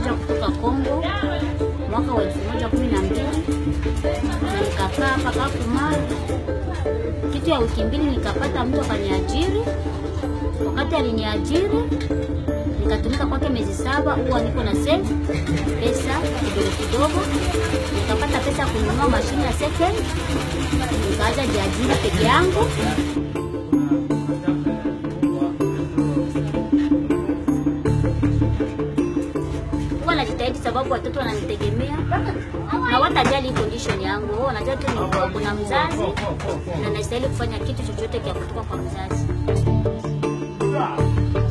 nilikuja kutoka Kongo mwaka wa elfu moja kumi na mbili na nikakaa hapa Kakuma kitu ya wiki mbili, nikapata mtu akaniajiri. Wakati aliniajiri nikatumika kwake miezi saba, huwa niko na save pesa kidogo kidogo, nikapata pesa ya kununua mashine ya second, nikaanza jiajiri peke yangu. huwa najitahidi sababu watoto wananitegemea na watajali condition yangu. Wao wanajua tu ni kuna mzazi na nastahili kufanya kitu chochote kia kutoka kwa mzazi.